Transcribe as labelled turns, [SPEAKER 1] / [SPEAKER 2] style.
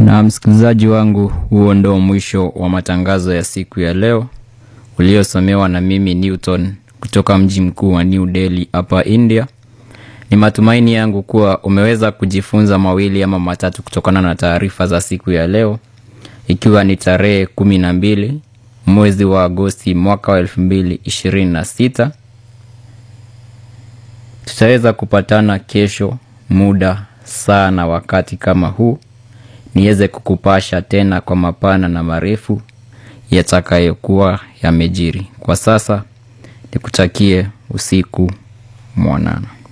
[SPEAKER 1] Na msikilizaji wangu, huo ndo mwisho wa matangazo ya siku ya leo uliosomewa na mimi Newton kutoka mji mkuu wa New Delhi hapa India. Ni matumaini yangu kuwa umeweza kujifunza mawili ama matatu kutokana na taarifa za siku ya leo, ikiwa ni tarehe kumi na mbili mwezi wa Agosti mwaka wa elfu mbili ishirini na sita. Tutaweza kupatana kesho muda saa na wakati kama huu niweze kukupasha tena kwa mapana na marefu yatakayokuwa yamejiri. Kwa sasa nikutakie usiku mwanana.